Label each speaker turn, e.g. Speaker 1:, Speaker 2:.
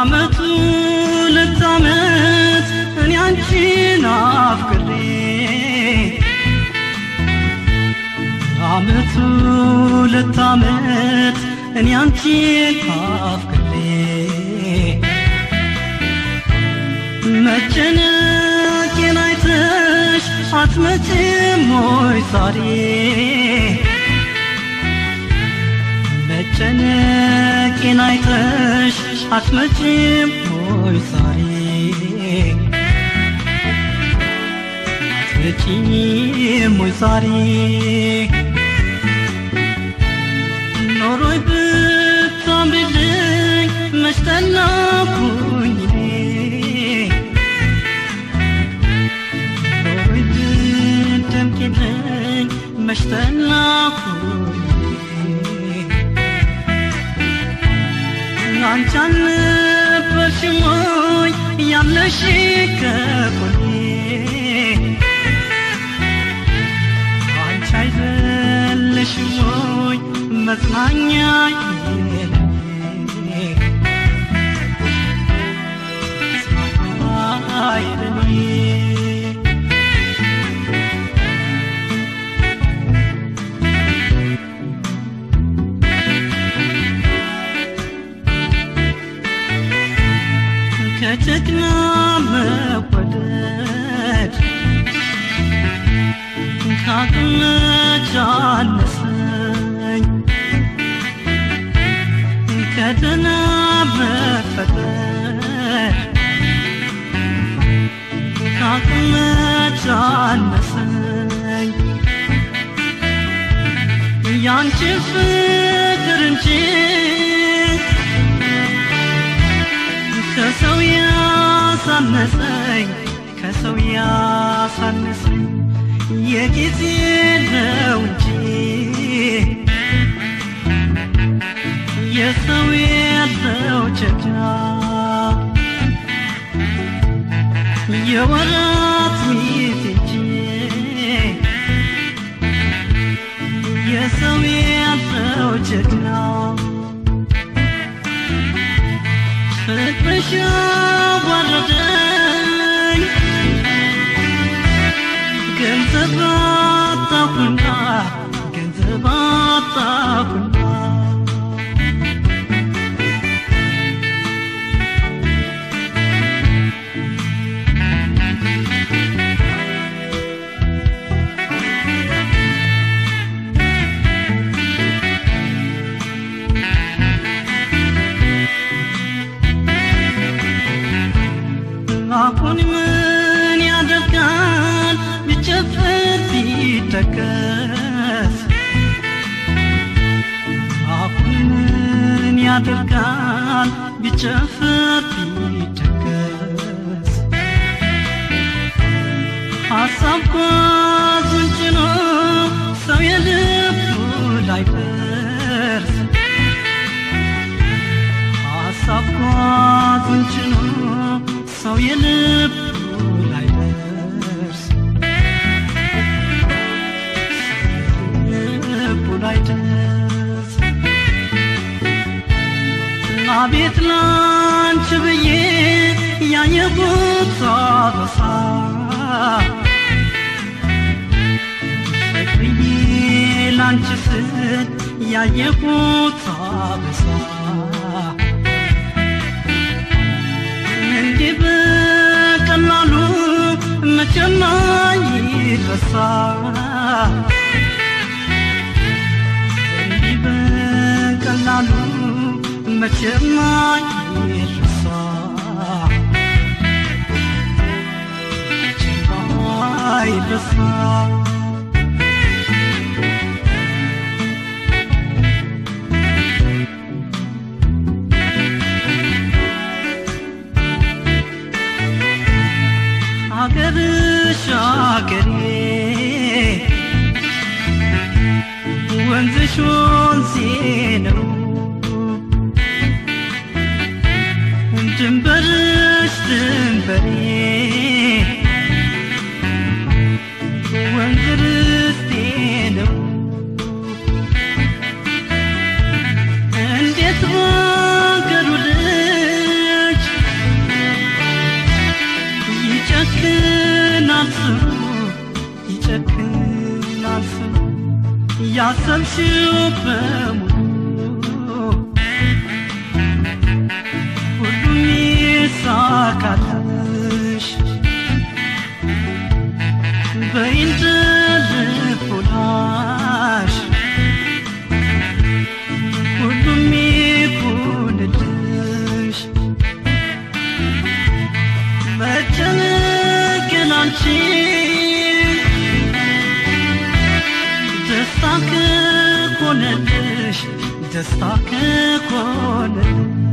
Speaker 1: አመቱ ሁለት አመት እኔ አንቺን አፍቅሬ አመቱ ሁለት አመት እኔ አንቺን አፍቅሬ መጨነቄን አይተሽ አትመጭም ወይ ዛሬ መጨነቄን አይተሽ አትመጭም ወይ ዛሬ አትመጭም ወይ ዛሬ ኖሮይ ብታምሪልኝ መች ጠላኩኝ እኔ ኖሮይ ብትደምቂልኝ መች ጠላኩኝ አንቺ አልነበርሽም ወይ ያለሽ ከጎኔ አንቺ አይደለሽም ወይ መጽናኛ አይለኔ ከጀግና መወደድ ካቅመች አነሰኝ ከደህና መፈጠር ካቅመች አነሰኝ ያንቺ ፍቅር እንጂ ከሰው ያሳነሰኝ ከሰው ያሳነሰኝ የጊዜ ነው እንጂ የሰው ያለው ጀግና የወራት ሚት እንጂ የሰው ያለው ጀግና ፍቅርሽ አዋረደኝ ገንዘብ አጣሁና ገንዘብ አጣሁና አሁን ምን ያደርጋል ቢጨፍር ቢደገስ አሁን ምን ያደርጋል ቢጨፍር ቢደገስ ሀሳብ ጓዙን ጭኖ ሰው የልቡ ላይ ደርስ ሀሳብ ጓዙን ጭኖ ሰው የልቡ ላይ ደርስ ልቡ ላይ ደርስ አቤት ላንቺ ብዬ ያየሁት አበሳ ፍቅርዬ ላንቺ ስል ያየሁት አበሳ እንዲህ በቀላሉ መቼም አይረሳ እንዲህ በቀላሉ መቼም አይረሳ መቼም አይረሳ ሀገርሽ ሀገሬ ወንዝሽ ወንዜ ነው ድንበርሽ ድንበሬ ወንዝ ያሰብሽው በሙሉ ሁሉም ይሳካልሽ በይንድ ልቦናሽ ሁሉም ይኩንልሽ መጨነቅን አንቺ ደስታ ከሆነልሽ ደስታ ከሆነልሽ